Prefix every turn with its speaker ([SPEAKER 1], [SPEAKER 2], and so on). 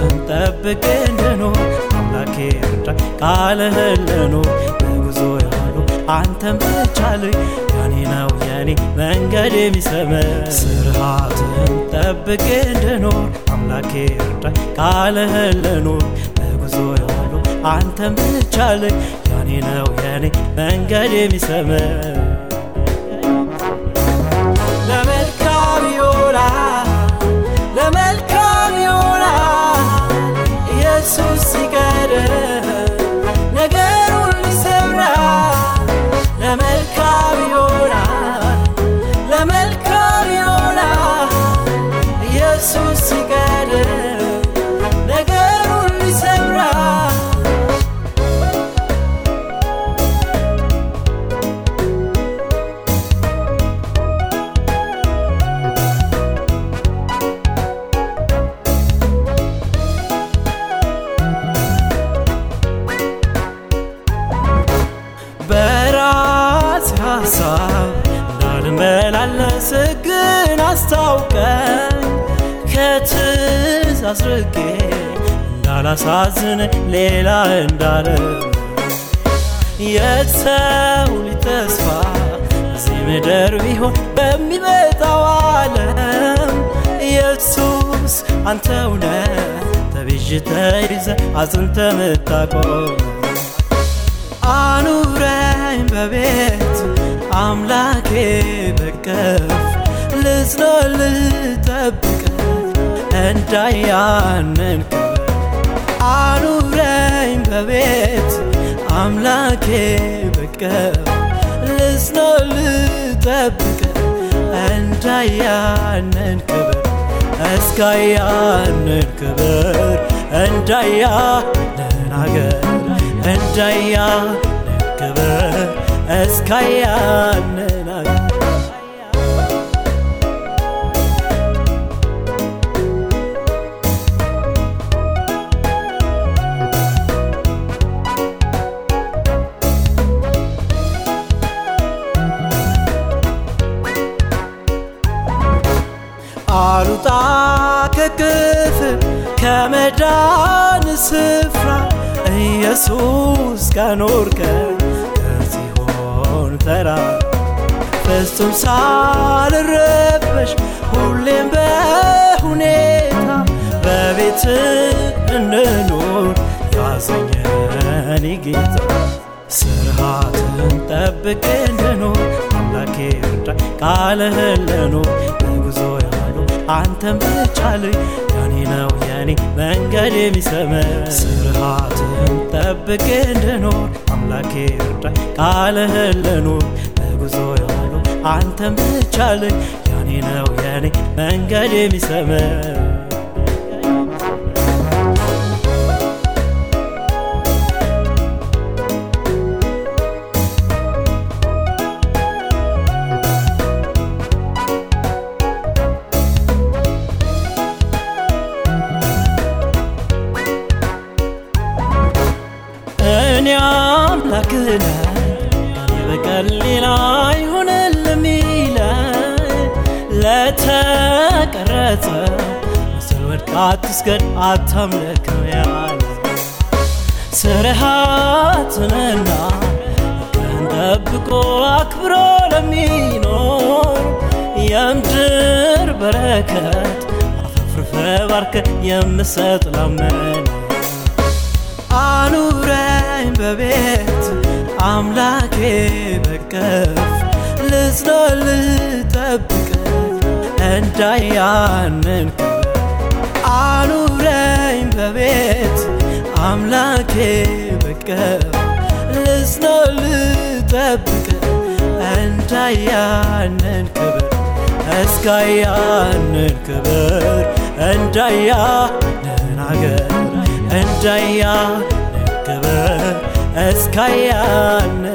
[SPEAKER 1] ስርዓትን ጠብቄ እንድኖር አምላኬ እርዳኝ ቃልህን ልኖር በጉዞ ያሉ አንተን ብቻ ልይ ያኔ ነው የኔ መንገድ የሚሰምር ስርዓትን ጠብቄ እንድኖር አምላኬ እርዳኝ ቃልህን ልኖር በጉዞ ያሉ አንተን ብቻ ልይ ያኔ ነው የኔ መንገድ የሚሰምር ለመልካም ይሆናል ለመልካም ይሆናል ኢየሱስ ሲቀድም ነገሩን ይሰምራል ለመልካም ይሆናል ለመልካም ይሆናል ኢየሱስ ሲቀድም ነገሩን ይሰምራል በራስ ሀሳብ እንዳልመላለስ ግን አስታውቀኝ ከትእዛዝ ርቄ እንዳላሳዝን ሌላ እንዳለ የሰው ልጅ ተስፋ እዚህ ምድር ቢሆን በሚመጣው ዓለም ኢየሱስ አንተ እውነት ተቤዥ ተይዘ አጽንተ ምታቆም አኑረኝ በቤት አምላኬ በቀፍ ልጽናል ልጠብቀት እንዳያንን አኑረኝ በቤት አምላኬ በቀፍ ልጽናል ልጠብቀት እንዳያንን ክብር እስካያንን ክብር እንዳያንን አገር እንዳያንን ክብር እስካያንን አገር አሉጣ ከክፍል ከመዳን ስፍራ ኢየሱስ ከኖርከኝ ከጽዮን ተራራ ፍጹም ሳልረበሽ ሁሌም በሁኔታ በቤት እንኖር ያዘኘን ጌታ ስርዓትን ጠብቄ እንድኖር አምላኬ እርዳኝ ቃልህን ልኖር በጉዞ ያሉ አንተን ብቻ ልይ ያኔ ነው የኔ መንገድ የሚሰምር ስርዓትን ጠብቄ እንድኖር አምላኬ እርዳኝ ቃልህን ልኖር በጉዞ ያሉ አንተን ብቻ ልይ ያኔ ነው የኔ መንገድ የሚሰምር እኔ አምላክህ ነኝ ከኔ በቀር ሌላ አይሆንልም ይለኝ ለተቀረጸ ምስል ወድቅ አትስገድ አታምልከው ያለ ስርዓትንና ሕግህን ጠብቆ አክብሮ ለሚኖር የምድር በረከት አፈፍርፈ ባርከ የምሰጥ ላመነ አኑረኝ በቤት አምላኬ በቀፍ ልጽናል ልጠብቀት እንዳያንን አኑረኝ በቤት አምላኬ በቀፍ ልጽናል ልጠብቀት እንዳያንን ክብር እስካያንን ክብር እንዳያንን አገር እንዳያንን ክብር እስካያንን